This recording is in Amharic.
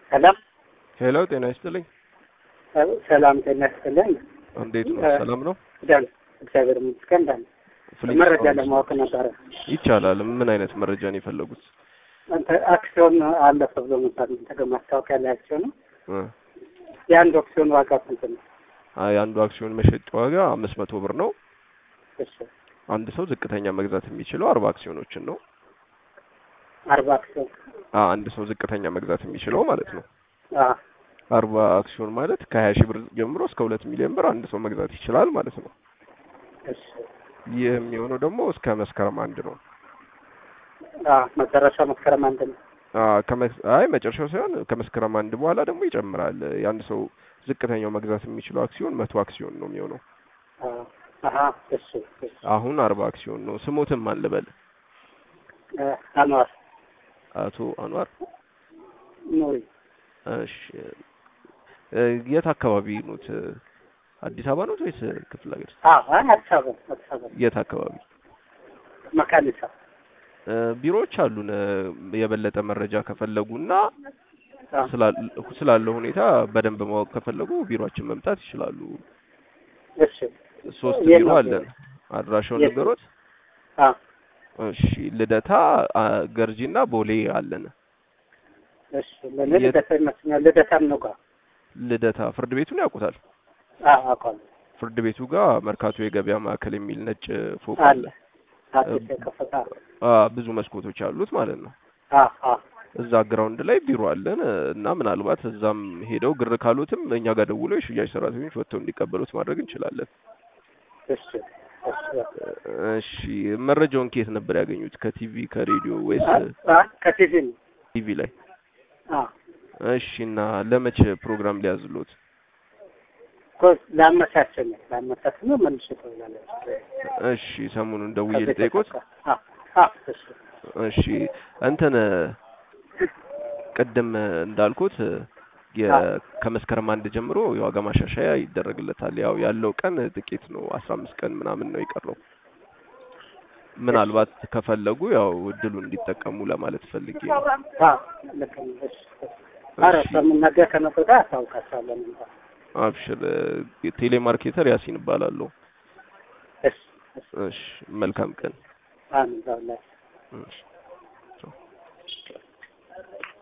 ሰላም ሄሎ፣ ጤና ይስጥልኝ። ሰላም ጤና ይስጥልኝ። እንዴት ነው? ሰላም ነው? ደህና እግዚአብሔር ይመስገን። ደህና ፍሊክስ መረጃ ፋውንዴሽን። ለማወቅ ነበረ። ይቻላል። ምን አይነት መረጃ ነው የፈለጉት? አንተ አክሲዮን አለፈ ብሎ ነበር ተገ ማስታወቂያ ላይ አክሲዮን ነው። እ የአንድ አክሲዮን ዋጋ ስንት ነው? አይ አንዱ አክሲዮን መሸጫ ዋጋ አምስት መቶ ብር ነው። እሺ አንድ ሰው ዝቅተኛ መግዛት የሚችለው አርባ አክሲዮኖችን ነው። አርባ አክሲዮን አ አንድ ሰው ዝቅተኛ መግዛት የሚችለው ማለት ነው። አ አርባ አክሲዮን ማለት ከሀያ ሺህ ብር ጀምሮ እስከ ሁለት ሚሊዮን ብር አንድ ሰው መግዛት ይችላል ማለት ነው። እሺ ይህ የሚሆነው ደግሞ እስከ መስከረም አንድ ነው። አ መጨረሻ መስከረም አንድ ነው። አ ከመስ- አይ መጨረሻው ሳይሆን ከመስከረም አንድ በኋላ ደግሞ ይጨምራል። የአንድ ሰው ዝቅተኛው መግዛት የሚችለው አክሲዮን መቶ አክሲዮን ነው የሚሆነው። አ አሀ እሺ እሺ አሁን አርባ አክሲዮን ነው። ስሞትም አልበል እ አንዋር አቶ አንዋር። ኑሪ እሺ እ የት አካባቢ ኖት? አዲስ አበባ ኖት ወይስ ክፍለ ሀገር? አ አዲስ አበባ አዲስ አበባ የት አካባቢ? መካኒሳ እ ቢሮዎች አሉን። እ የበለጠ መረጃ ከፈለጉና አ ስላል- ስላለው ሁኔታ በደንብ ማወቅ ከፈለጉ ቢሮአችን መምጣት ይችላሉ። እሺ ሶስት የት ቢሮ ነው አለን። አድራሻውን የት ነው? ነገሮት? አ እሺ ልደታ፣ አ፣ ገርጂና ቦሌ አለን። እሺ ለኔ የት- ልደታ ይመስለኛል። ልደታም ነው ጋር ልደታ ፍርድ ቤቱን ያውቁታል? አ አውቃለሁ ፍርድ ቤቱ ጋር መርካቶ የገበያ ማዕከል የሚል ነጭ ፎቅ አለ አለ። አዲስ የከፈታ አ ብዙ መስኮቶች አሉት ማለት ነው። አ አ እዛ ግራውንድ ላይ ቢሮ አለን እና ምናልባት እዛም ሄደው ግር ካሉትም እኛ ጋር ደውለው የሽያጭ ሰራተኞች ወጥተው እንዲቀበሉት ማድረግ እንችላለን። እሺ እሺ እሺ መረጃውን ከየት ነበር ያገኙት? ከቲቪ ከሬዲዮ ወይስ አ አ ከቲቪ ነው ቲቪ ላይ? አ እሺ እና ለመቼ ፕሮግራም ሊያዝሉት? ኮስ ላመቻቸው ነው ላመቻቸው ነው መልሼ ተውላለች እሺ ሰሞኑን ደውዬ ልጠይቆት። አ አ እሺ እሺ እንትን ቅድም እንዳልኩት የ ከመስከረም አንድ ጀምሮ የዋጋ ማሻሻያ ይደረግለታል። ያው ያለው ቀን ጥቂት ነው፣ አስራ አምስት ቀን ምናምን ነው የቀረው። ምናልባት ከፈለጉ ያው እድሉን እንዲጠቀሙ ለማለት ፈልጌ ነው። አ ልክ ነው እሺ ኧረ በምናገር ከነገ ጋር አስታውቃቸዋለሁ እንኳን አብሽር። ቴሌማርኬተር ያሲን እባላለሁ። እሺ እሺ እሺ መልካም ቀን። አሜን ዛውላ እሺ